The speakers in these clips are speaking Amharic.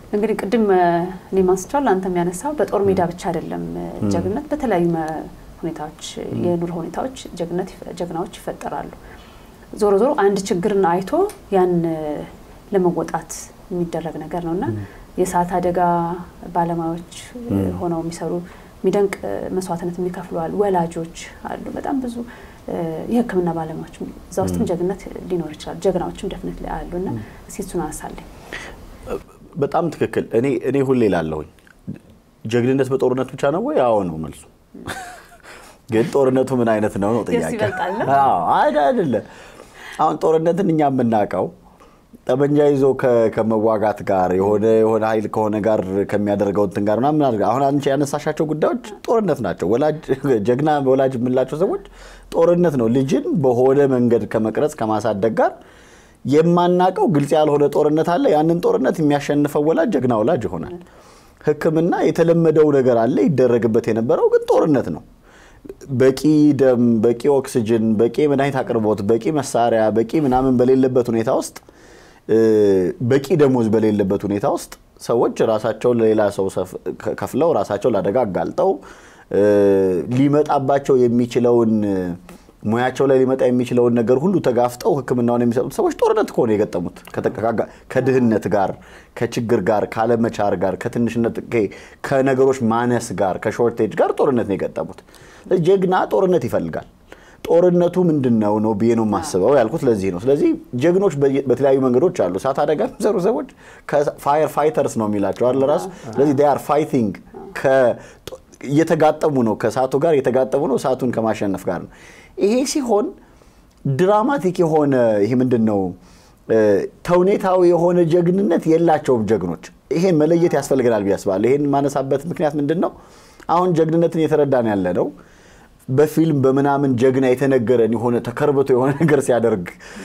እንግዲህ ቅድም እኔ ማንስቻለሁ አንተም ያነሳው በጦር ሜዳ ብቻ አይደለም ጀግንነት፣ በተለያዩ ሁኔታዎች የኑሮ ሁኔታዎች ጀግነት ጀግናዎች ይፈጠራሉ። ዞሮ ዞሮ አንድ ችግርን አይቶ ያን ለመወጣት የሚደረግ ነገር ነው እና የእሳት አደጋ ባለሙያዎች ሆነው የሚሰሩ የሚደንቅ መስዋዕትነት የሚከፍሉ አሉ። ወላጆች አሉ። በጣም ብዙ የሕክምና ባለሙያዎች እዛ ውስጥም ጀግነት ሊኖር ይችላል። ጀግናዎችም ደፍነት ላይ አሉ እና እስኪ እሱን አነሳለኝ። በጣም ትክክል። እኔ እኔ ሁሌ ላለሁኝ ጀግንነት በጦርነት ብቻ ነው ወይ? አዎ ነው መልሱ። ግን ጦርነቱ ምን አይነት ነው ነው ጥያቄ። አይደለ አሁን ጦርነትን እኛ የምናውቀው ጠመንጃ ይዞ ከመዋጋት ጋር የሆነ የሆነ ኃይል ከሆነ ጋር ከሚያደርገው እንትን ጋር ምናምን አድርገ አሁን አንቺ ያነሳሻቸው ጉዳዮች ጦርነት ናቸው። ወላጅ ጀግና ወላጅ የምንላቸው ሰዎች ጦርነት ነው። ልጅን በሆነ መንገድ ከመቅረጽ ከማሳደግ ጋር የማናቀው ግልጽ ያልሆነ ጦርነት አለ። ያንን ጦርነት የሚያሸንፈው ወላጅ ጀግና ወላጅ ይሆናል። ሕክምና የተለመደው ነገር አለ ይደረግበት የነበረው ግን ጦርነት ነው። በቂ ደም፣ በቂ ኦክስጅን፣ በቂ መድኃኒት አቅርቦት፣ በቂ መሳሪያ፣ በቂ ምናምን በሌለበት ሁኔታ ውስጥ በቂ ደሞዝ በሌለበት ሁኔታ ውስጥ ሰዎች ራሳቸውን ለሌላ ሰው ከፍለው ራሳቸው ለአደጋ አጋልጠው ሊመጣባቸው የሚችለውን ሙያቸው ላይ ሊመጣ የሚችለውን ነገር ሁሉ ተጋፍጠው ሕክምናውን የሚሰጡት ሰዎች ጦርነት ከሆነ የገጠሙት ከድህነት ጋር፣ ከችግር ጋር፣ ካለመቻር ጋር፣ ከትንሽነት ከነገሮች ማነስ ጋር፣ ከሾርቴጅ ጋር ጦርነት ነው የገጠሙት። ጀግና ጦርነት ይፈልጋል። ጦርነቱ ምንድን ነው ነው ብዬ ነው የማስበው ያልኩት ለዚህ ነው። ስለዚህ ጀግኖች በተለያዩ መንገዶች አሉ። እሳት አደጋ የሚሰሩ ሰዎች ፋየር ፋይተርስ ነው የሚላቸው አለ ራሱ። ስለዚህ ዴይ አር ፋይቲንግ እየተጋጠሙ ነው፣ ከእሳቱ ጋር እየተጋጠሙ ነው፣ እሳቱን ከማሸነፍ ጋር ነው። ይሄ ሲሆን ድራማቲክ የሆነ ይሄ ምንድን ነው ተውኔታዊ የሆነ ጀግንነት የላቸውም ጀግኖች። ይሄን መለየት ያስፈልገናል ብዬ አስባለሁ። ይሄን ማነሳበት ምክንያት ምንድን ነው? አሁን ጀግንነትን እየተረዳን ያለ ነው በፊልም በምናምን ጀግና የተነገረን የሆነ ተከርብቶ የሆነ ነገር ሲያደርግ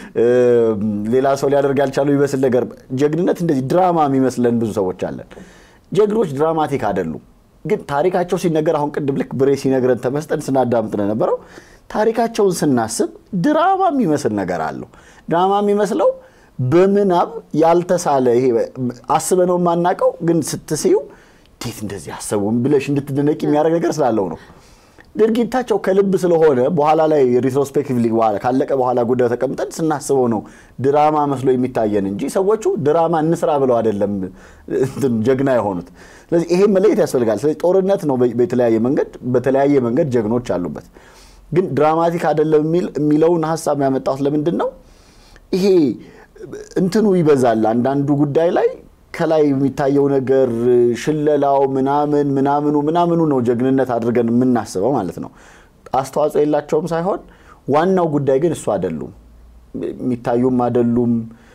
ሌላ ሰው ሊያደርግ ያልቻለው ይመስል ነገር ጀግንነት እንደዚህ ድራማ የሚመስለን ብዙ ሰዎች አለን። ጀግኖች ድራማቲክ አይደሉም። ግን ታሪካቸው ሲነገር አሁን ቅድም ልክ ብሬ ሲነግረን ተመስጠን ስናዳምጥ ነው የነበረው። ታሪካቸውን ስናስብ ድራማ የሚመስል ነገር አለው። ድራማ የሚመስለው በምናብ ያልተሳለ ይሄ አስበነው የማናውቀው ግን ስትስዩ እንዴት እንደዚህ አሰቡም ብለሽ እንድትደነቂ የሚያደርግ ነገር ስላለው ነው። ድርጊታቸው ከልብ ስለሆነ በኋላ ላይ ሪትሮስፔክቲቭሊ ካለቀ በኋላ ጉዳዩ ተቀምጠን ስናስበው ነው ድራማ መስሎ የሚታየን እንጂ ሰዎቹ ድራማ እንስራ ብለው አይደለም ጀግና የሆኑት። ስለዚህ ይሄ መለየት ያስፈልጋል። ስለዚህ ጦርነት ነው በተለያየ መንገድ በተለያየ መንገድ ጀግኖች አሉበት። ግን ድራማቲክ አይደለም የሚለውን ሀሳብ ያመጣሁት ለምንድን ነው? ይሄ እንትኑ ይበዛል አንዳንዱ ጉዳይ ላይ ከላይ የሚታየው ነገር ሽለላው ምናምን ምናምኑ ምናምኑ ነው ጀግንነት አድርገን የምናስበው ማለት ነው። አስተዋጽኦ የላቸውም ሳይሆን ዋናው ጉዳይ ግን እሱ አይደሉም፣ የሚታዩም አይደሉም።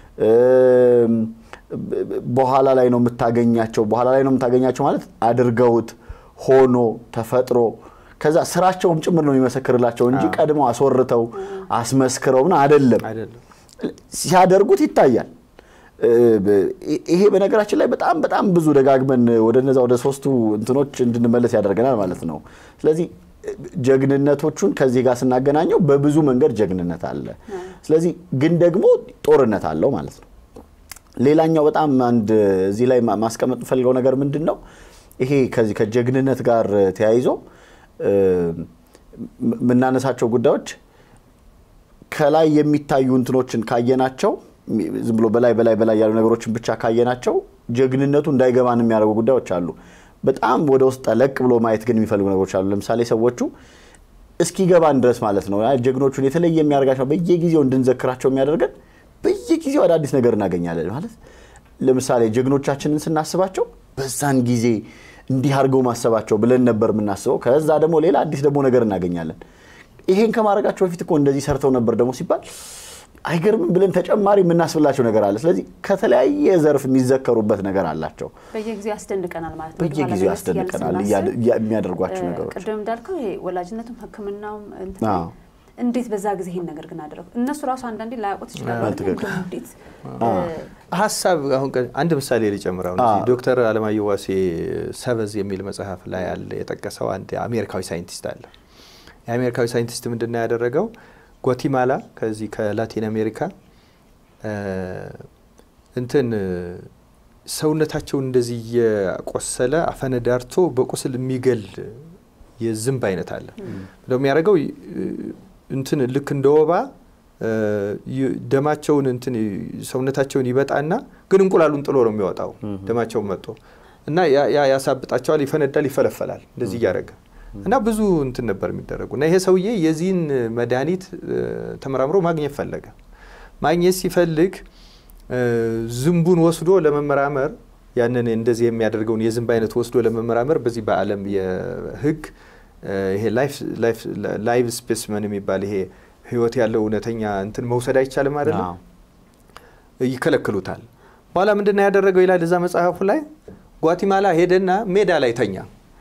በኋላ ላይ ነው የምታገኛቸው። በኋላ ላይ ነው የምታገኛቸው ማለት አድርገውት ሆኖ ተፈጥሮ ከዛ ስራቸውም ጭምር ነው የሚመሰክርላቸው እንጂ ቀድመው አስወርተው አስመስክረው ምን አይደለም። ሲያደርጉት ይታያል። ይሄ በነገራችን ላይ በጣም በጣም ብዙ ደጋግመን ወደ እነዛ ወደ ሶስቱ እንትኖች እንድንመለስ ያደርገናል ማለት ነው። ስለዚህ ጀግንነቶቹን ከዚህ ጋር ስናገናኘው በብዙ መንገድ ጀግንነት አለ። ስለዚህ ግን ደግሞ ጦርነት አለው ማለት ነው። ሌላኛው በጣም አንድ እዚህ ላይ ማስቀመጥ የምፈልገው ነገር ምንድን ነው? ይሄ ከዚህ ከጀግንነት ጋር ተያይዞ የምናነሳቸው ጉዳዮች ከላይ የሚታዩ እንትኖችን ካየናቸው ዝም ብሎ በላይ በላይ በላይ ያሉ ነገሮችን ብቻ ካየናቸው ጀግንነቱ እንዳይገባን የሚያደርጉ ጉዳዮች አሉ። በጣም ወደ ውስጥ ጠለቅ ብሎ ማየት ግን የሚፈልጉ ነገሮች አሉ። ለምሳሌ ሰዎቹ እስኪገባን ድረስ ማለት ነው ጀግኖቹን የተለየ የሚያደርጋቸው በየጊዜው እንድንዘክራቸው የሚያደርገን በየጊዜው አዳዲስ ነገር እናገኛለን። ማለት ለምሳሌ ጀግኖቻችንን ስናስባቸው በዛን ጊዜ እንዲህ አድርገው ማሰባቸው ብለን ነበር የምናስበው። ከዛ ደግሞ ሌላ አዲስ ደግሞ ነገር እናገኛለን። ይሄን ከማድረጋቸው በፊት እኮ እንደዚህ ሰርተው ነበር ደግሞ ሲባል አይገርምም ብለን ተጨማሪ የምናስብላቸው ነገር አለ። ስለዚህ ከተለያየ ዘርፍ የሚዘከሩበት ነገር አላቸው። በየጊዜው ያስደንቀናል ማለት ነው። በየጊዜው ያስደንቀናል የሚያደርጓቸው ነገሮች። ቅድም እንዳልከው ይሄ ወላጅነቱም ሕክምናውም እንዴት በዛ ጊዜ ይሄን ነገር ግን አደረጉ? እነሱ ራሱ አንዳንዴ ላያውቁት ይችላሉ። እንዴት ሀሳብ አሁን አንድ ምሳሌ ሊጨምረው ዶክተር አለማየሁ ዋሴ ሰበዝ የሚል መጽሐፍ ላይ ያለ የጠቀሰው አንድ አሜሪካዊ ሳይንቲስት አለ። የአሜሪካዊ ሳይንቲስት ምንድን ነው ያደረገው? ጓቲማላ ከዚህ ከላቲን አሜሪካ እንትን ሰውነታቸውን እንደዚህ እየቆሰለ አፈነዳርቶ በቁስል የሚገል የዝንብ አይነት አለ። የሚያደርገው እንትን ልክ እንደ ወባ ደማቸውን እንትን ሰውነታቸውን ይበጣና ግን እንቁላሉን ጥሎ ነው የሚወጣው ደማቸውን መጥቶ እና ያሳብጣቸዋል፣ ይፈነዳል፣ ይፈለፈላል እንደዚህ እያደረገ እና ብዙ እንትን ነበር የሚደረጉ እና ይሄ ሰውዬ የዚህን መድኃኒት ተመራምሮ ማግኘት ፈለገ። ማግኘት ሲፈልግ ዝንቡን ወስዶ ለመመራመር ያንን እንደዚህ የሚያደርገውን የዝንብ አይነት ወስዶ ለመመራመር በዚህ በዓለም የሕግ ይሄ ላይቭ ስፔስመን የሚባል ይሄ ህይወት ያለው እውነተኛ እንትን መውሰድ አይቻልም አይደለም፣ ይከለክሉታል። በኋላ ምንድን ነው ያደረገው ይላል እዛ መጽሐፉ ላይ ጓቲማላ ሄደና ሜዳ ላይ ተኛ።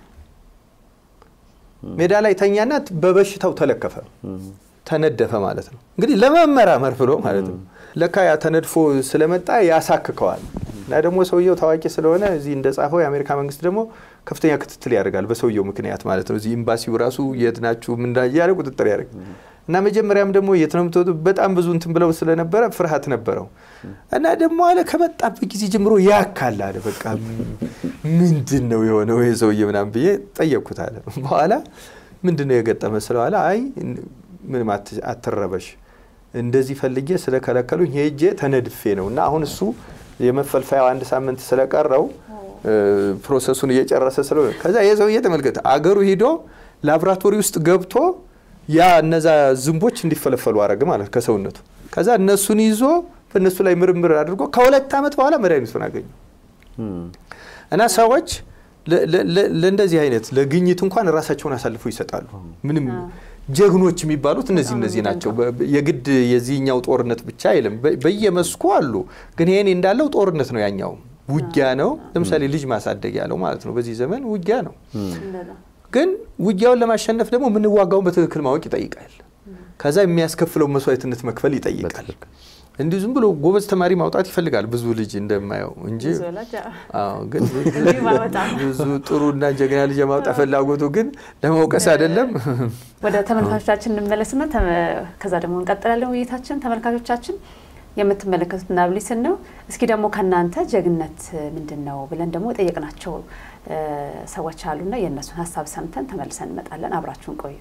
ሜዳ ላይ ተኛና በበሽታው ተለከፈ፣ ተነደፈ ማለት ነው። እንግዲህ ለመመራመር ብሎ ማለት ነው። ለካ ያ ተነድፎ ስለመጣ ያሳክከዋል። እና ደግሞ ሰውየው ታዋቂ ስለሆነ እዚህ እንደጻፈው የአሜሪካ መንግስት ደግሞ ከፍተኛ ክትትል ያደርጋል በሰውየው ምክንያት ማለት ነው። እዚህ ኤምባሲው ራሱ የት ናችሁ ምን እያለ ቁጥጥር ያደርግ እና መጀመሪያም ደግሞ የት ነው የምትወጡት በጣም ብዙ እንትን ብለው ስለነበረ ፍርሃት ነበረው እና ደግሞ አለ ከመጣበት ጊዜ ጀምሮ ያካል አለ በቃ ምንድን ነው የሆነው ይሄ ሰውዬ ምናምን ብዬ ጠየቅኩት አለ በኋላ ምንድን ነው የገጠመ ስለዋለ አይ ምንም አትረበሽ እንደዚህ ፈልጌ ስለከለከሉኝ ሄጄ ተነድፌ ነው እና አሁን እሱ የመፈልፈያው አንድ ሳምንት ስለቀረው ፕሮሰሱን እየጨረሰ ስለሆነ ከዛ የሰውዬ ተመልከተ አገሩ ሂዶ ላብራቶሪ ውስጥ ገብቶ ያ እነዛ ዝንቦች እንዲፈለፈሉ አረገ ማለት ከሰውነቱ። ከዛ እነሱን ይዞ በእነሱ ላይ ምርምር አድርጎ ከሁለት ዓመት በኋላ መድኃኒቱን አገኙ እና ሰዎች ለእንደዚህ አይነት ለግኝት እንኳን ራሳቸውን አሳልፈው ይሰጣሉ። ምንም ጀግኖች የሚባሉት እነዚህ እነዚህ ናቸው። የግድ የዚህኛው ጦርነት ብቻ አይልም፣ በየመስኩ አሉ። ግን ይሄኔ እንዳለው ጦርነት ነው፣ ያኛው ውጊያ ነው። ለምሳሌ ልጅ ማሳደግ ያለው ማለት ነው። በዚህ ዘመን ውጊያ ነው። ግን ውጊያውን ለማሸነፍ ደግሞ የምንዋጋውን በትክክል ማወቅ ይጠይቃል። ከዛ የሚያስከፍለው መስዋዕትነት መክፈል ይጠይቃል። እንዲሁ ዝም ብሎ ጎበዝ ተማሪ ማውጣት ይፈልጋል ብዙ ልጅ እንደማየው እንጂ ግን ብዙ ጥሩና ጀግና ልጅ የማውጣት ፍላጎቱ ግን ለመውቀስ አይደለም። ወደ ተመልካቾቻችን እንመለስና ከዛ ደግሞ እንቀጥላለን ውይይታችን። ተመልካቾቻችን የምትመለከቱት ናብሊስን ነው። እስኪ ደግሞ ከእናንተ ጀግነት ምንድን ነው ብለን ደግሞ የጠየቅናቸው ሰዎች አሉና የእነሱን ሀሳብ ሰምተን ተመልሰን እንመጣለን። አብራችሁን ቆዩ።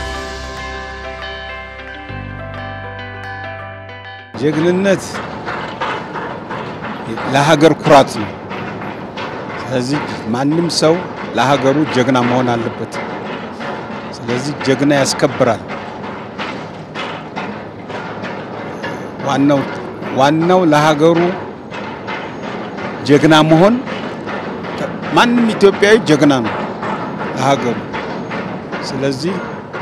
ጀግንነት ለሀገር ኩራት ነው። ስለዚህ ማንም ሰው ለሀገሩ ጀግና መሆን አለበት። ስለዚህ ጀግና ያስከብራል። ዋናው ዋናው ለሀገሩ ጀግና መሆን ማንም ኢትዮጵያዊ ጀግና ነው ለሀገሩ። ስለዚህ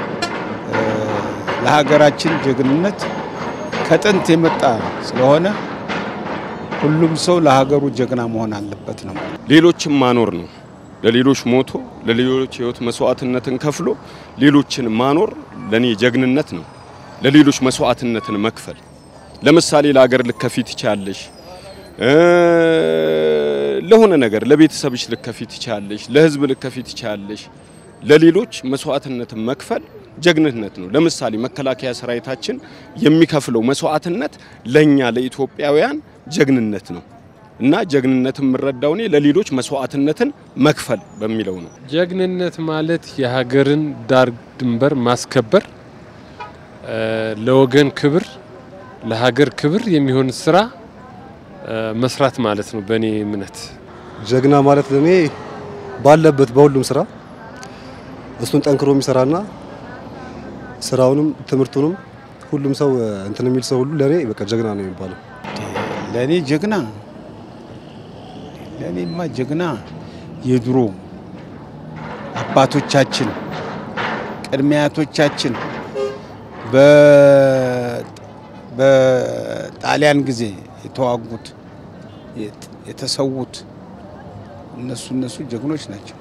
ለሀገራችን ጀግንነት ከጥንት የመጣ ስለሆነ ሁሉም ሰው ለሀገሩ ጀግና መሆን አለበት ነው። ሌሎችን ማኖር ነው። ለሌሎች ሞቶ ለሌሎች ህይወት መስዋዕትነትን ከፍሎ ሌሎችን ማኖር ለኔ ጀግንነት ነው። ለሌሎች መስዋዕትነትን መክፈል ለምሳሌ ለሀገር ልከፊት ይቻለሽ፣ ለሆነ ነገር ለቤተሰብሽ ልከፊት ይቻለሽ፣ ለህዝብ ልከፊት ይቻለሽ። ለሌሎች መስዋዕትነትን መክፈል ጀግንነት ነው። ለምሳሌ መከላከያ ሰራዊታችን የሚከፍለው መስዋዕትነት ለኛ ለኢትዮጵያውያን ጀግንነት ነው እና ጀግንነት የምረዳው እኔ ለሌሎች መስዋዕትነትን መክፈል በሚለው ነው። ጀግንነት ማለት የሀገርን ዳር ድንበር ማስከበር፣ ለወገን ክብር፣ ለሀገር ክብር የሚሆን ስራ መስራት ማለት ነው። በእኔ እምነት ጀግና ማለት ለእኔ ባለበት በሁሉም ስራ እሱን ጠንክሮ የሚሰራና ስራውንም ትምህርቱንም ሁሉም ሰው እንትን የሚል ሰው ሁሉ ለእኔ በቃ ጀግና ነው የሚባለው። ለእኔ ጀግና ለእኔማ ጀግና የድሮ አባቶቻችን ቅድመ አያቶቻችን በጣሊያን ጊዜ የተዋጉት የተሰዉት እነሱ እነሱ ጀግኖች ናቸው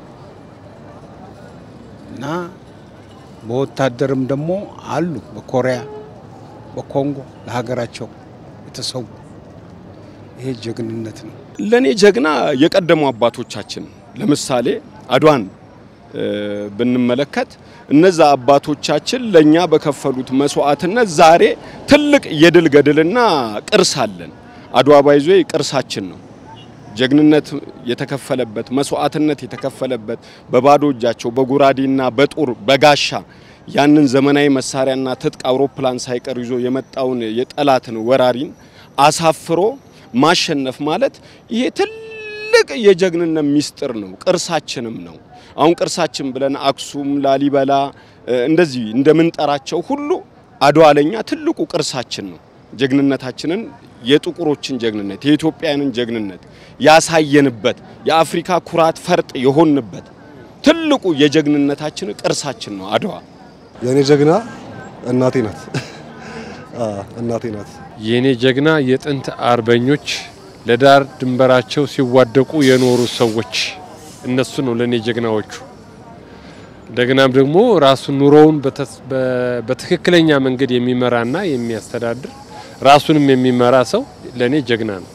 እና በወታደርም ደግሞ አሉ በኮሪያ በኮንጎ ለሀገራቸው የተሰዉ ይሄ ጀግንነት ነው። ለኔ ጀግና የቀደሙ አባቶቻችን ለምሳሌ አድዋን ብንመለከት እነዛ አባቶቻችን ለኛ በከፈሉት መስዋዕትነት ዛሬ ትልቅ የድል ገድልና ቅርስ አለን። አድዋ ባይዞ ቅርሳችን ነው ጀግንነት የተከፈለበት መስዋዕትነት የተከፈለበት በባዶ እጃቸው በጉራዴና በጦር በጋሻ ያንን ዘመናዊ መሳሪያና ትጥቅ አውሮፕላን ሳይቀር ይዞ የመጣውን የጠላትን ወራሪን አሳፍሮ ማሸነፍ ማለት ይሄ ትልቅ የጀግንነት ሚስጥር ነው፣ ቅርሳችንም ነው። አሁን ቅርሳችን ብለን አክሱም፣ ላሊበላ እንደዚህ እንደምንጠራቸው ሁሉ አድዋ ለኛ ትልቁ ቅርሳችን ነው። ጀግንነታችንን የጥቁሮችን ጀግንነት የኢትዮጵያውያንን ጀግንነት ያሳየንበት የአፍሪካ ኩራት ፈርጥ የሆንበት ትልቁ የጀግንነታችን ቅርሳችን ነው አድዋ። የእኔ ጀግና እናቴ ናት። እናቴ ናት። የእኔ ጀግና የጥንት አርበኞች ለዳር ድንበራቸው ሲዋደቁ የኖሩ ሰዎች እነሱ ነው ለእኔ ጀግናዎቹ። እንደገናም ደግሞ ራሱን ኑሮውን በትክክለኛ መንገድ የሚመራና የሚያስተዳድር ራሱንም የሚመራ ሰው ለእኔ ጀግና ነው።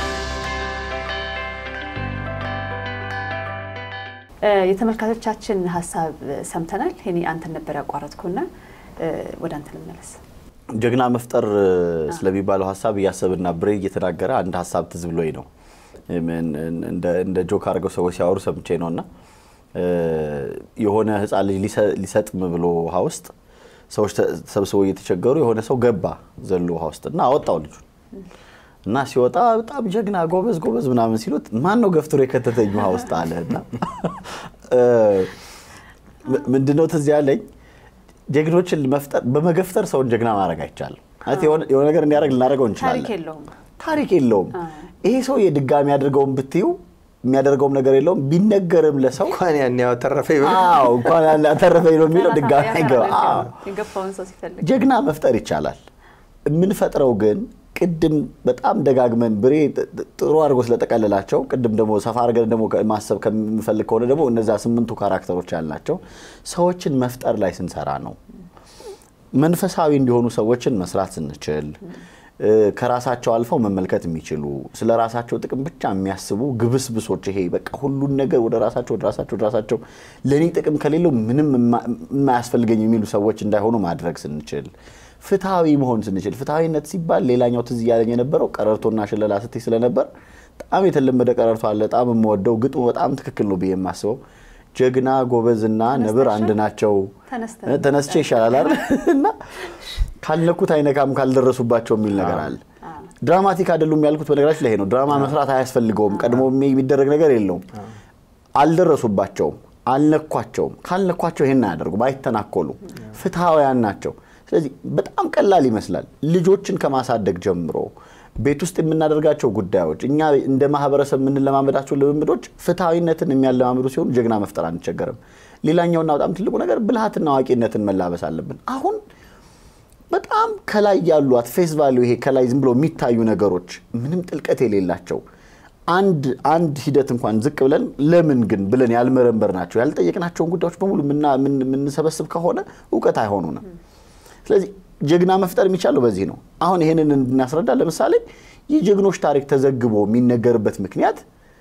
የተመልካቾቻችን ሀሳብ ሰምተናል። እኔ አንተን ነበር ያቋረጥኩና ወደ አንተ ልመለስ። ጀግና መፍጠር ስለሚባለው ሀሳብ እያሰብና ብሬ እየተናገረ አንድ ሀሳብ ትዝ ብሎኝ ነው። እንደ ጆክ አድርገው ሰዎች ሲያወሩ ሰምቼ ነው እና የሆነ ሕፃን ልጅ ሊሰጥም ብሎ ውሃ ውስጥ ሰዎች ተሰብስበው እየተቸገሩ የሆነ ሰው ገባ ዘሎ ውሃ ውስጥ እና አወጣው ልጁን እና ሲወጣ በጣም ጀግና ጎበዝ ጎበዝ ምናምን ሲሉት ማን ነው ገፍትሮ የከተተኝ ውሃ ውስጥ አለ እና ምንድነው ትዝ ያለኝ ጀግኖችን መፍጠር በመገፍተር ሰውን ጀግና ማድረግ አይቻልም። የሆነ ነገር እንዲያደርግ ልናደርገው እንችላለን። ታሪክ የለውም ታሪክ የለውም። ይሄ ሰው የድጋሚ ያደርገውን ብትዩ የሚያደርገውም ነገር የለውም። ቢነገርም ለሰው እንኳን ያን ያተረፈኝ አዎ እንኳን ያን ያተረፈኝ ነው የሚለው ድጋሚ አይገባ። አዎ የገፋውን ሰው ሲፈልግ ጀግና መፍጠር ይቻላል። የምንፈጥረው ግን ቅድም በጣም ደጋግመን ብሬ ጥሩ አድርጎ ስለጠቀለላቸው ቅድም ደግሞ ሰፋ አድርገን ደግሞ ማሰብ ከምንፈልግ ከሆነ ደግሞ እነዛ ስምንቱ ካራክተሮች ያላቸው ሰዎችን መፍጠር ላይ ስንሰራ ነው። መንፈሳዊ እንዲሆኑ ሰዎችን መስራት ስንችል ከራሳቸው አልፈው መመልከት የሚችሉ ስለ ራሳቸው ጥቅም ብቻ የሚያስቡ ግብስብሶች፣ ይሄ በቃ ሁሉን ነገር ወደ ራሳቸው ወደ ራሳቸው ወደ ራሳቸው ለእኔ ጥቅም ከሌለው ምንም የማያስፈልገኝ የሚሉ ሰዎች እንዳይሆኑ ማድረግ ስንችል ፍትሐዊ መሆን ስንችል ፍትሐዊነት ሲባል ሌላኛው ትዝ እያለኝ የነበረው ቀረርቶና ሽለላ ስትይ ስለነበር በጣም የተለመደ ቀረርቶ አለ። በጣም የምወደው ግጥሙ በጣም ትክክል ነው ብዬ የማስበው ጀግና ጎበዝና ነብር አንድ ናቸው፣ ተነስቼ ይሻላል አይደል እና ካልነኩት አይነካም ካልደረሱባቸው የሚል ነገር አለ። ድራማቲክ አይደሉም ያልኩት በነገራችን ላይ ይሄ ነው። ድራማ መስራት አያስፈልገውም። ቀድሞ የሚደረግ ነገር የለውም። አልደረሱባቸውም፣ አልነኳቸውም። ካልነኳቸው ይሄን አያደርጉም፣ አይተናኮሉ፣ ፍትሐውያን ናቸው። ስለዚህ በጣም ቀላል ይመስላል። ልጆችን ከማሳደግ ጀምሮ ቤት ውስጥ የምናደርጋቸው ጉዳዮች እኛ እንደ ማህበረሰብ የምንለማመዳቸው ልምምዶች ፍትሐዊነትን የሚያለማምዱ ሲሆኑ ጀግና መፍጠር አንቸገርም። ሌላኛውና በጣም ትልቁ ነገር ብልሃትና አዋቂነትን መላበስ አለብን። አሁን በጣም ከላይ ያሏት ፌስ ቫሊዩ ይሄ ከላይ ዝም ብሎ የሚታዩ ነገሮች ምንም ጥልቀት የሌላቸው አንድ አንድ ሂደት እንኳን ዝቅ ብለን ለምን ግን ብለን ያልመረመር ናቸው ያልጠየቅናቸውን ጉዳዮች በሙሉ የምንሰበስብ ከሆነ እውቀት አይሆኑንም። ስለዚህ ጀግና መፍጠር የሚቻለው በዚህ ነው። አሁን ይህንን እንድናስረዳ ለምሳሌ የጀግኖች ታሪክ ተዘግቦ የሚነገርበት ምክንያት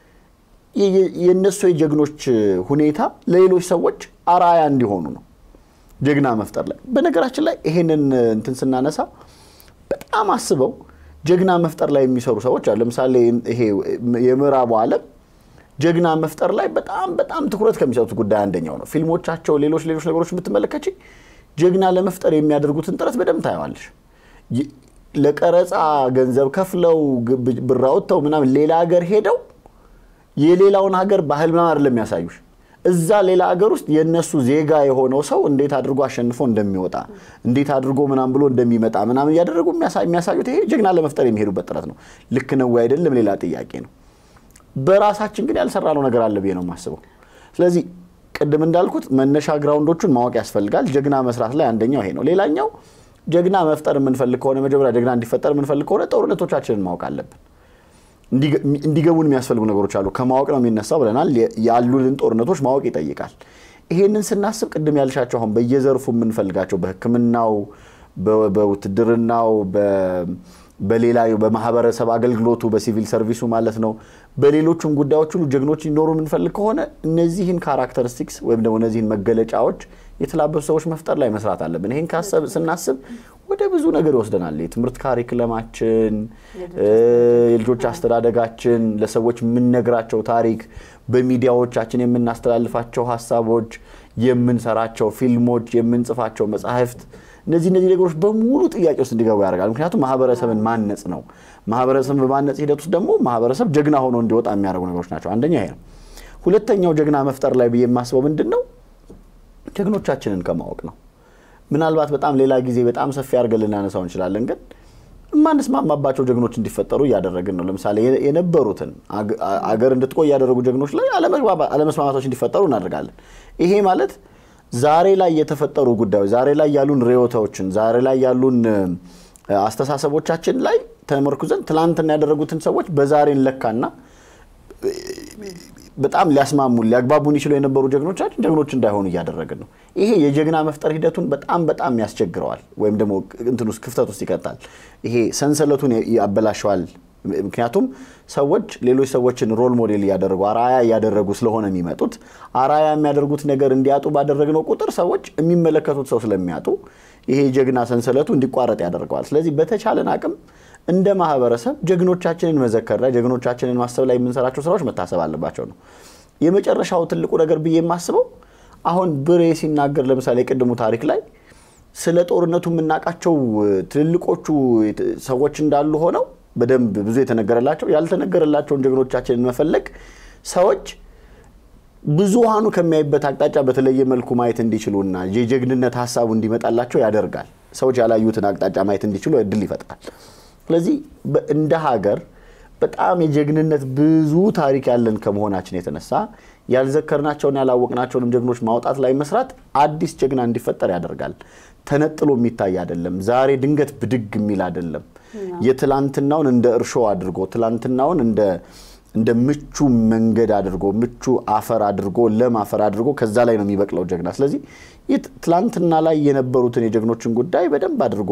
የእነሱ የጀግኖች ሁኔታ ለሌሎች ሰዎች አራያ እንዲሆኑ ነው። ጀግና መፍጠር ላይ በነገራችን ላይ ይሄንን እንትን ስናነሳ በጣም አስበው ጀግና መፍጠር ላይ የሚሰሩ ሰዎች አሉ። ለምሳሌ ይሄ የምዕራቡ ዓለም ጀግና መፍጠር ላይ በጣም በጣም ትኩረት ከሚሰጡት ጉዳይ አንደኛው ነው። ፊልሞቻቸው፣ ሌሎች ሌሎች ነገሮች የምትመለከች ጀግና ለመፍጠር የሚያደርጉትን ጥረት በደንብ ታየዋለሽ። ለቀረጻ ገንዘብ ከፍለው ብር አውጥተው ምናምን ሌላ ሀገር ሄደው የሌላውን ሀገር ባህል ምናምን አይደለም የሚያሳዩሽ እዛ ሌላ ሀገር ውስጥ የእነሱ ዜጋ የሆነው ሰው እንዴት አድርጎ አሸንፎ እንደሚወጣ እንዴት አድርጎ ምናምን ብሎ እንደሚመጣ ምናምን እያደረጉ የሚያሳዩት ይሄ ጀግና ለመፍጠር የሚሄዱበት ጥረት ነው። ልክ ነው ወይ አይደለም ሌላ ጥያቄ ነው። በራሳችን ግን ያልሰራነው ነገር አለ ብዬ ነው የማስበው። ስለዚህ ቅድም እንዳልኩት መነሻ ግራውንዶቹን ማወቅ ያስፈልጋል። ጀግና መስራት ላይ አንደኛው ይሄ ነው። ሌላኛው ጀግና መፍጠር የምንፈልግ ከሆነ መጀመሪያ ጀግና እንዲፈጠር የምንፈልግ ከሆነ ጦርነቶቻችንን ማወቅ አለብን። እንዲገቡን የሚያስፈልጉ ነገሮች አሉ። ከማወቅ ነው የሚነሳው ብለናል። ያሉልን ጦርነቶች ማወቅ ይጠይቃል። ይሄንን ስናስብ ቅድም ያልሻቸው አሁን በየዘርፉ የምንፈልጋቸው በሕክምናው፣ በውትድርናው፣ በሌላ በማህበረሰብ አገልግሎቱ፣ በሲቪል ሰርቪሱ ማለት ነው፣ በሌሎቹም ጉዳዮች ሁሉ ጀግኖች እንዲኖሩ የምንፈልግ ከሆነ እነዚህን ካራክተሪስቲክስ ወይም ደግሞ እነዚህን መገለጫዎች የተላበሱ ሰዎች መፍጠር ላይ መስራት አለብን። ይህን ካሰብ ስናስብ ወደ ብዙ ነገር ይወስደናል። የትምህርት ካሪክለማችን፣ የልጆች አስተዳደጋችን፣ ለሰዎች የምንነግራቸው ታሪክ፣ በሚዲያዎቻችን የምናስተላልፋቸው ሀሳቦች፣ የምንሰራቸው ፊልሞች፣ የምንጽፋቸው መጽሐፍት እነዚህ እነዚህ ነገሮች በሙሉ ጥያቄ ውስጥ እንዲገቡ ያደርጋል። ምክንያቱም ማህበረሰብን ማነጽ ነው። ማህበረሰብን በማነጽ ሂደት ውስጥ ደግሞ ማህበረሰብ ጀግና ሆኖ እንዲወጣ የሚያደርጉ ነገሮች ናቸው። አንደኛ ይሄ ነው። ሁለተኛው ጀግና መፍጠር ላይ ብዬ የማስበው ምንድን ነው ጀግኖቻችንን ከማወቅ ነው። ምናልባት በጣም ሌላ ጊዜ በጣም ሰፊ አድርገን ልናነሳው እንችላለን፣ ግን የማንስማማባቸው ጀግኖች እንዲፈጠሩ እያደረግን ነው። ለምሳሌ የነበሩትን አገር እንድትቆይ ያደረጉ ጀግኖች ላይ አለመስማማቶች እንዲፈጠሩ እናደርጋለን። ይሄ ማለት ዛሬ ላይ የተፈጠሩ ጉዳዮች ዛሬ ላይ ያሉን ርዕዮቶችን ዛሬ ላይ ያሉን አስተሳሰቦቻችን ላይ ተመርኩዘን ትላንትና ያደረጉትን ሰዎች በዛሬ እንለካና በጣም ሊያስማሙን ሊያግባቡን ይችሉ የነበሩ ጀግኖቻችን ጀግኖች እንዳይሆኑ እያደረግን ነው። ይሄ የጀግና መፍጠር ሂደቱን በጣም በጣም ያስቸግረዋል፣ ወይም ደግሞ እንትን ውስጥ ክፍተት ውስጥ ይቀጣል። ይሄ ሰንሰለቱን ያበላሸዋል። ምክንያቱም ሰዎች ሌሎች ሰዎችን ሮል ሞዴል እያደረጉ አራያ እያደረጉ ስለሆነ የሚመጡት አራያ የሚያደርጉት ነገር እንዲያጡ ባደረግነው ቁጥር ሰዎች የሚመለከቱት ሰው ስለሚያጡ ይሄ የጀግና ሰንሰለቱ እንዲቋረጥ ያደርገዋል። ስለዚህ በተቻለን አቅም እንደ ማህበረሰብ ጀግኖቻችንን መዘከር ላይ ጀግኖቻችንን ማሰብ ላይ የምንሰራቸው ስራዎች መታሰብ አለባቸው ነው። የመጨረሻው ትልቁ ነገር ብዬ የማስበው አሁን ብሬ ሲናገር ለምሳሌ የቅድሙ ታሪክ ላይ ስለ ጦርነቱ የምናውቃቸው ትልልቆቹ ሰዎች እንዳሉ ሆነው በደንብ ብዙ የተነገረላቸው ያልተነገረላቸውን ጀግኖቻችንን መፈለግ ሰዎች ብዙሃኑ ከሚያይበት አቅጣጫ በተለየ መልኩ ማየት እንዲችሉና የጀግንነት ሀሳቡ እንዲመጣላቸው ያደርጋል። ሰዎች ያላዩትን አቅጣጫ ማየት እንዲችሉ እድል ይፈጥራል። ስለዚህ እንደ ሀገር በጣም የጀግንነት ብዙ ታሪክ ያለን ከመሆናችን የተነሳ ያልዘከርናቸውን ያላወቅናቸውንም ጀግኖች ማውጣት ላይ መስራት አዲስ ጀግና እንዲፈጠር ያደርጋል። ተነጥሎ የሚታይ አይደለም። ዛሬ ድንገት ብድግ የሚል አይደለም። የትላንትናውን እንደ እርሾ አድርጎ ትላንትናውን እንደ እንደ ምቹ መንገድ አድርጎ ምቹ አፈር አድርጎ ለም አፈር አድርጎ ከዛ ላይ ነው የሚበቅለው ጀግና። ስለዚህ ትላንትና ላይ የነበሩትን የጀግኖችን ጉዳይ በደንብ አድርጎ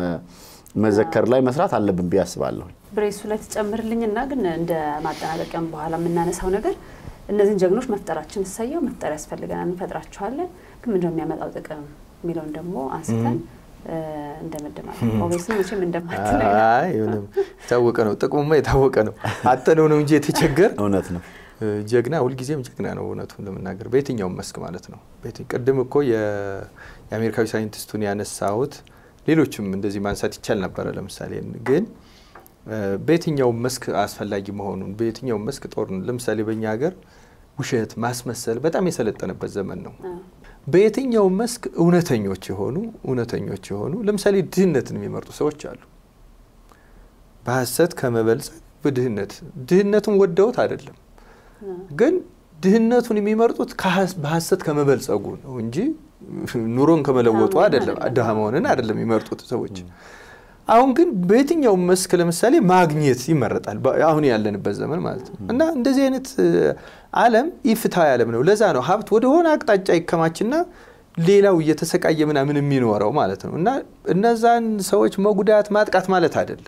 መዘከር ላይ መስራት አለብን ብዬ አስባለሁ። ብሬሱ ላይ ትጨምርልኝና ግን እንደ ማጠናቀቂያም በኋላ የምናነሳው ነገር እነዚህን ጀግኖች መፍጠራችን እሰየው መፍጠር ያስፈልገናል፣ እንፈጥራቸዋለን። ግን ምንድነው የሚያመጣው ጥቅም የሚለውን ደግሞ አንስተን እንደመደማለን። ኦቤስ መቼም እንደማትል ምንም የታወቀ ነው። ጥቅሙማ የታወቀ ነው። አጠነው ነው እንጂ የተቸገር እውነት ነው። ጀግና ሁልጊዜም ጀግና ነው። እውነቱን ለመናገር በየትኛውም መስክ ማለት ነው። ቅድም እኮ የአሜሪካዊ ሳይንቲስቱን ያነሳሁት ሌሎችም እንደዚህ ማንሳት ይቻል ነበረ። ለምሳሌ ግን በየትኛውም መስክ አስፈላጊ መሆኑን በየትኛውም መስክ ጦር ለምሳሌ በእኛ ሀገር ውሸት፣ ማስመሰል በጣም የሰለጠነበት ዘመን ነው። በየትኛውም መስክ እውነተኞች የሆኑ እውነተኞች የሆኑ ለምሳሌ ድህነትን የሚመርጡ ሰዎች አሉ። በሀሰት ከመበልጸግ በድህነት ድህነቱን ወደውት አይደለም፣ ግን ድህነቱን የሚመርጡት በሀሰት ከመበልጸጉ ነው እንጂ ኑሮን ከመለወጡ አይደለም፣ ድሃ መሆንን አይደለም የሚመርጡት ሰዎች። አሁን ግን በየትኛውም መስክ ለምሳሌ ማግኘት ይመረጣል፣ አሁን ያለንበት ዘመን ማለት ነው። እና እንደዚህ አይነት ዓለም ኢፍትሐዊ ዓለም ነው። ለዛ ነው ሀብት ወደ ሆነ አቅጣጫ ይከማችና ሌላው እየተሰቃየ ምናምን የሚኖረው ማለት ነው። እና እነዛን ሰዎች መጉዳት ማጥቃት ማለት አይደለም።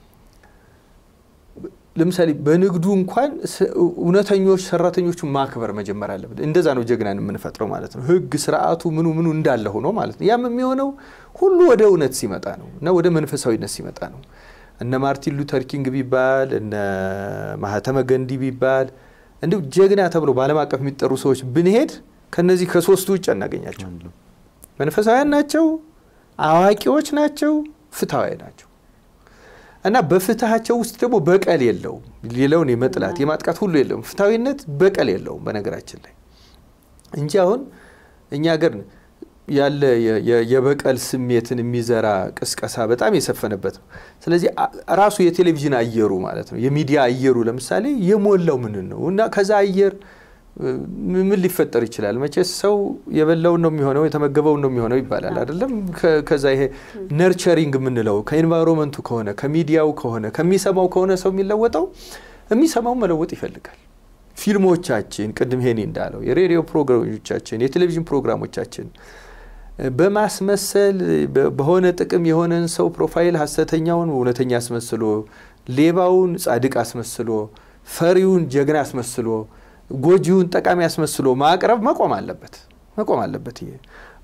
ለምሳሌ በንግዱ እንኳን እውነተኞች ሰራተኞቹን ማክበር መጀመር አለበት። እንደዛ ነው ጀግናን የምንፈጥረው ማለት ነው። ህግ ስርዓቱ ምኑ ምኑ እንዳለ ሆኖ ማለት ነው። ያም የሚሆነው ሁሉ ወደ እውነት ሲመጣ ነው እና ወደ መንፈሳዊነት ሲመጣ ነው። እነ ማርቲን ሉተር ኪንግ ቢባል እነ ማህተመ ገንዲ ቢባል እንዲሁ ጀግና ተብሎ በዓለም አቀፍ የሚጠሩ ሰዎች ብንሄድ ከነዚህ ከሶስቱ ውጭ አናገኛቸው። መንፈሳዊያን ናቸው፣ አዋቂዎች ናቸው፣ ፍትሐዊ ናቸው። እና በፍትሃቸው ውስጥ ደግሞ በቀል የለውም። ሌላውን የመጥላት የማጥቃት ሁሉ የለውም። ፍትሐዊነት በቀል የለውም በነገራችን ላይ እንጂ አሁን እኛ ሀገር ያለ የበቀል ስሜትን የሚዘራ ቅስቀሳ በጣም የሰፈነበት ነው። ስለዚህ ራሱ የቴሌቪዥን አየሩ ማለት ነው የሚዲያ አየሩ ለምሳሌ የሞላው ምን ነው እና ከዛ አየር ምን ሊፈጠር ይችላል? መቼስ ሰው የበላውን ነው የሚሆነው የተመገበውን ነው የሚሆነው ይባላል አይደለም? ከዛ ይሄ ነርቸሪንግ የምንለው ከኤንቫይሮንመንቱ ከሆነ ከሚዲያው ከሆነ ከሚሰማው ከሆነ ሰው የሚለወጠው የሚሰማውን መለወጥ ይፈልጋል። ፊልሞቻችን፣ ቅድም ሄኒ እንዳለው የሬዲዮ ፕሮግራሞቻችን፣ የቴሌቪዥን ፕሮግራሞቻችን በማስመሰል በሆነ ጥቅም የሆነን ሰው ፕሮፋይል ሀሰተኛውን እውነተኛ አስመስሎ፣ ሌባውን ጻድቅ አስመስሎ፣ ፈሪውን ጀግና አስመስሎ ጎጂውን ጠቃሚ አስመስሎ ማቅረብ መቆም አለበት መቆም አለበት። ይሄ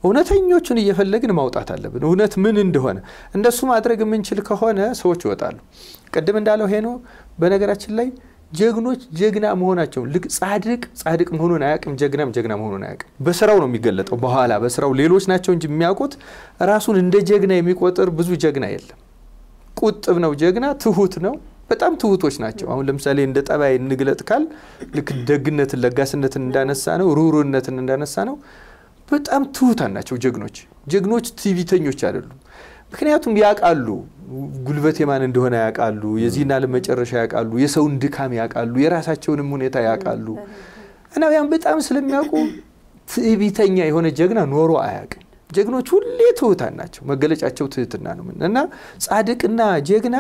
እውነተኞቹን እየፈለግን ማውጣት አለብን። እውነት ምን እንደሆነ እንደሱ ማድረግ የምንችል ከሆነ ሰዎች ይወጣሉ። ቅድም እንዳለው ሄኖ በነገራችን ላይ ጀግኖች ጀግና መሆናቸውን ልክ ጻድቅ ጻድቅ መሆኑን አያውቅም፣ ጀግናም ጀግና መሆኑን አያውቅም። በስራው ነው የሚገለጠው። በኋላ በስራው ሌሎች ናቸው እንጂ የሚያውቁት ራሱን እንደ ጀግና የሚቆጥር ብዙ ጀግና የለም። ቁጥብ ነው ጀግና፣ ትሁት ነው። በጣም ትሁቶች ናቸው። አሁን ለምሳሌ እንደ ጠባይ እንግለጥ ካል ልክ ደግነትን፣ ለጋስነትን እንዳነሳ ነው፣ ሩህሩህነትን እንዳነሳ ነው። በጣም ትሁታን ናቸው ጀግኖች። ጀግኖች ትዕቢተኞች አይደሉም። ምክንያቱም ያውቃሉ፣ ጉልበት የማን እንደሆነ ያውቃሉ፣ የዚህን ዓለም መጨረሻ ያውቃሉ፣ የሰውን ድካም ያውቃሉ፣ የራሳቸውንም ሁኔታ ያውቃሉ እና ያን በጣም ስለሚያውቁ ትዕቢተኛ የሆነ ጀግና ኖሮ አያውቅም። ጀግኖች ሁሌ ትሁታን ናቸው። መገለጫቸው ትህትና ነው እና ጻድቅና ጀግና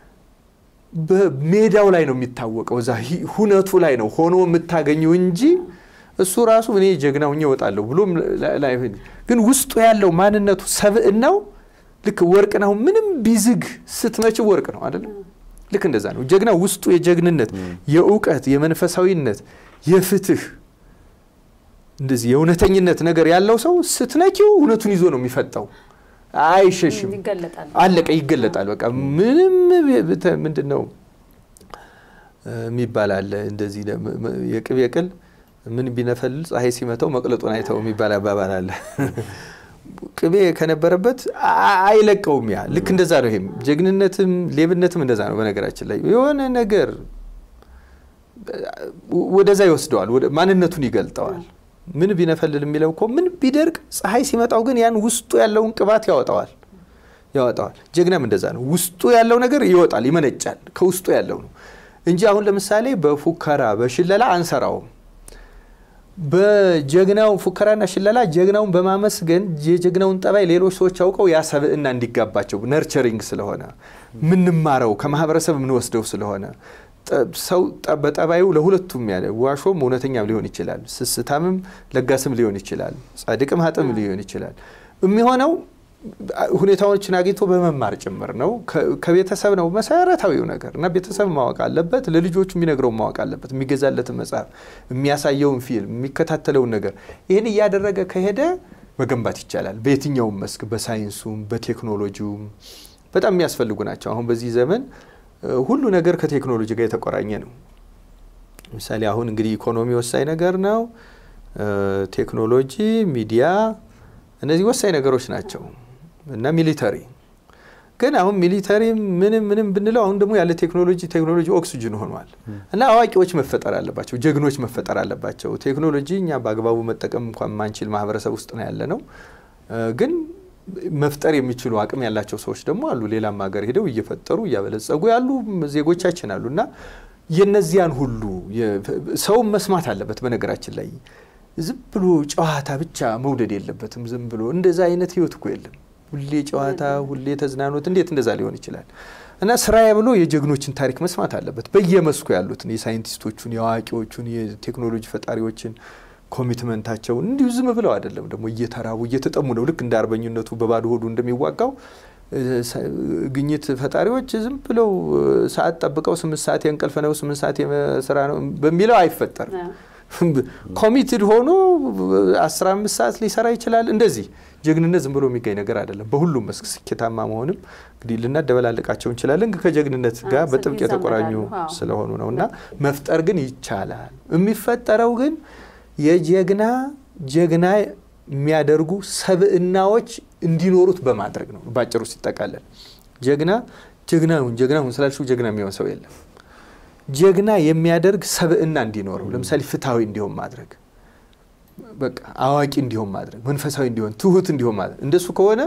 በሜዳው ላይ ነው የሚታወቀው። እዛ ሁነቱ ላይ ነው ሆኖ የምታገኘው እንጂ እሱ ራሱ እኔ ጀግና ሁኜ እወጣለሁ ብሎም ግን ውስጡ ያለው ማንነቱ ሰብእናው ልክ ወርቅ ነው። ምንም ቢዝግ ስትመችው ወርቅ ነው አይደለም? ልክ እንደዛ ነው። ጀግና ውስጡ የጀግንነት፣ የእውቀት፣ የመንፈሳዊነት፣ የፍትህ እንደዚህ የእውነተኝነት ነገር ያለው ሰው ስትነኪው እውነቱን ይዞ ነው የሚፈጣው። አይሸሽም። አለቀ፣ ይገለጣል። በቃ ምንም ምንድን ነው የሚባል አለ እንደዚህ የቅቤ ቅል ምን ቢነፈልል ፀሐይ ሲመታው መቅለጡን አይተው የሚባል አባባል አለ። ቅቤ ከነበረበት አይለቀውም። ያ ልክ እንደዛ ነው። ይሄም ጀግንነትም ሌብነትም እንደዛ ነው። በነገራችን ላይ የሆነ ነገር ወደዛ ይወስደዋል፣ ማንነቱን ይገልጠዋል። ምን ቢነፈልል የሚለው እኮ ምን ቢደርቅ ፀሐይ ሲመጣው ግን ያን ውስጡ ያለውን ቅባት ያወጣዋል ያወጣዋል። ጀግናም እንደዛ ነው። ውስጡ ያለው ነገር ይወጣል፣ ይመነጫል። ከውስጡ ያለው ነው እንጂ አሁን ለምሳሌ በፉከራ በሽለላ አንሰራውም። በጀግናው ፉከራና ሽለላ ጀግናውን በማመስገን የጀግናውን ጠባይ ሌሎች ሰዎች አውቀው ያ ሰብእና እንዲጋባቸው ነርቸሪንግ ስለሆነ ምንማረው ከማህበረሰብ የምንወስደው ስለሆነ ሰው በጠባዩ ለሁለቱም ያለ ዋሾም እውነተኛም ሊሆን ይችላል፣ ስስታምም ለጋስም ሊሆን ይችላል፣ ጻድቅም ሀጥም ሊሆን ይችላል። የሚሆነው ሁኔታዎችን አግኝቶ በመማር ጭምር ነው። ከቤተሰብ ነው መሰረታዊው ነገር እና ቤተሰብ ማወቅ አለበት። ለልጆቹ የሚነግረው ማወቅ አለበት። የሚገዛለትን መጽሐፍ፣ የሚያሳየውን ፊልም፣ የሚከታተለውን ነገር ይህን እያደረገ ከሄደ መገንባት ይቻላል። በየትኛውም መስክ በሳይንሱም በቴክኖሎጂውም በጣም የሚያስፈልጉ ናቸው። አሁን በዚህ ዘመን ሁሉ ነገር ከቴክኖሎጂ ጋር የተቆራኘ ነው። ለምሳሌ አሁን እንግዲህ ኢኮኖሚ ወሳኝ ነገር ነው። ቴክኖሎጂ፣ ሚዲያ እነዚህ ወሳኝ ነገሮች ናቸው እና ሚሊተሪ ግን አሁን ሚሊተሪ ምንም ምንም ብንለው አሁን ደግሞ ያለ ቴክኖሎጂ ቴክኖሎጂ ኦክሲጅን ሆኗል እና አዋቂዎች መፈጠር አለባቸው፣ ጀግኖች መፈጠር አለባቸው። ቴክኖሎጂ እኛ በአግባቡ መጠቀም እንኳን ማንችል ማህበረሰብ ውስጥ ነው ያለ ነው ግን መፍጠር የሚችሉ አቅም ያላቸው ሰዎች ደግሞ አሉ። ሌላም ሀገር ሄደው እየፈጠሩ እያበለጸጉ ያሉ ዜጎቻችን አሉ እና የነዚያን ሁሉ ሰውም መስማት አለበት። በነገራችን ላይ ዝም ብሎ ጨዋታ ብቻ መውደድ የለበትም። ዝም ብሎ እንደዛ አይነት ህይወት እኮ የለም። ሁሌ ጨዋታ፣ ሁሌ ተዝናኖት፣ እንዴት እንደዛ ሊሆን ይችላል? እና ስራዬ ብሎ የጀግኖችን ታሪክ መስማት አለበት። በየመስኩ ያሉትን የሳይንቲስቶቹን፣ የአዋቂዎቹን፣ የቴክኖሎጂ ፈጣሪዎችን ኮሚትመንታቸውን እንዲሁ ዝም ብለው አይደለም ደግሞ እየተራቡ እየተጠሙ ነው። ልክ እንደ አርበኝነቱ በባዶ ሆዱ እንደሚዋጋው ግኝት ፈጣሪዎች ዝም ብለው ሰዓት ጠብቀው ስምንት ሰዓት የእንቅልፍ ነው ስምንት ሰዓት የስራ ነው በሚለው አይፈጠርም። ኮሚትድ ሆኖ አስራ አምስት ሰዓት ሊሰራ ይችላል። እንደዚህ ጀግንነት ዝም ብሎ የሚገኝ ነገር አይደለም። በሁሉም መስክ ስኬታማ መሆንም እንግዲህ ልናደበላልቃቸው እንችላለን፣ ግን ከጀግንነት ጋር በጥብቅ የተቆራኙ ስለሆኑ ነው እና መፍጠር ግን ይቻላል። የሚፈጠረው ግን የጀግና ጀግና የሚያደርጉ ሰብእናዎች እንዲኖሩት በማድረግ ነው። ባጭሩ ሲጠቃለል ጀግና ጀግናሁን ጀግናሁን ስላልሽው ጀግና የሚሆን ሰው የለም። ጀግና የሚያደርግ ሰብእና እንዲኖረው ለምሳሌ ፍትሐዊ እንዲሆን ማድረግ፣ በቃ አዋቂ እንዲሆን ማድረግ፣ መንፈሳዊ እንዲሆን፣ ትሁት እንዲሆን ማድረግ። እንደሱ ከሆነ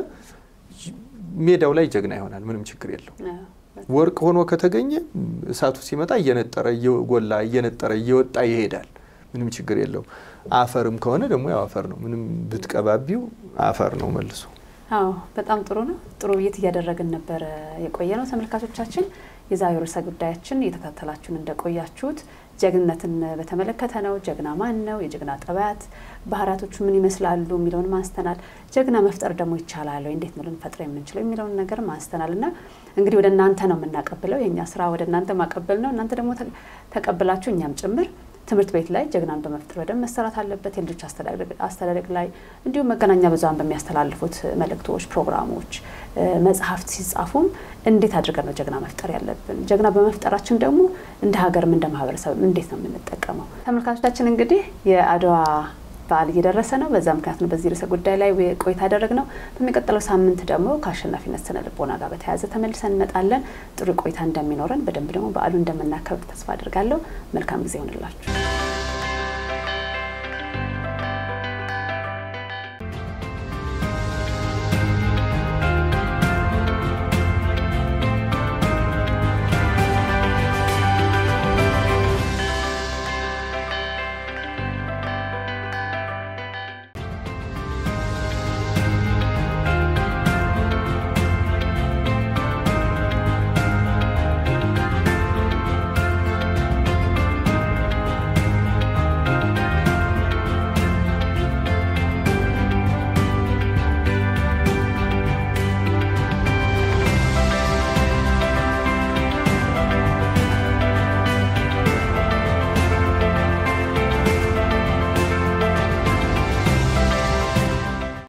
ሜዳው ላይ ጀግና ይሆናል። ምንም ችግር የለው። ወርቅ ሆኖ ከተገኘ እሳቱ ሲመጣ እየነጠረ እየጎላ እየነጠረ እየወጣ ይሄዳል። ምንም ችግር የለው። አፈርም ከሆነ ደግሞ ያው አፈር ነው። ምንም ብትቀባቢው አፈር ነው መልሶ። አዎ በጣም ጥሩ ነው። ጥሩ ውይይት እያደረግን ነበረ የቆየ ነው። ተመልካቾቻችን የዛሬው ርዕሰ ጉዳያችን እየተከታተላችሁን እንደቆያችሁት ጀግንነትን በተመለከተ ነው። ጀግና ማን ነው? የጀግና ጠባያት ባህሪያቶቹ ምን ይመስላሉ? የሚለውን ማንስተናል። ጀግና መፍጠር ደግሞ ይቻላል ወይ? እንዴት ነው ልንፈጥር የምንችለው የሚለውን ነገር ማንስተናል እና እንግዲህ ወደ እናንተ ነው የምናቀብለው። የእኛ ስራ ወደ እናንተ ማቀበል ነው። እናንተ ደግሞ ተቀብላችሁ እኛም ጭምር ትምህርት ቤት ላይ ጀግናን በመፍጠር በደንብ መሰራት አለበት። የልጆች አስተዳደግ ላይ እንዲሁም መገናኛ ብዙኃን በሚያስተላልፉት መልእክቶች፣ ፕሮግራሞች፣ መጽሐፍት ሲጻፉም እንዴት አድርገን ነው ጀግና መፍጠር ያለብን? ጀግና በመፍጠራችን ደግሞ እንደ ሀገርም እንደ ማህበረሰብ እንዴት ነው የምንጠቀመው? ተመልካቾቻችን እንግዲህ የአድዋ በዓል እየደረሰ ነው። በዛ ምክንያት ነው በዚህ ርዕሰ ጉዳይ ላይ ቆይታ ያደረግነው። በሚቀጥለው ሳምንት ደግሞ ከአሸናፊነት ስነ ልቦና ጋር በተያያዘ ተመልሰን እንመጣለን። ጥሩ ቆይታ እንደሚኖረን በደንብ ደግሞ በዓሉ እንደምናከብር ተስፋ አድርጋለሁ። መልካም ጊዜ ይሆንላችሁ።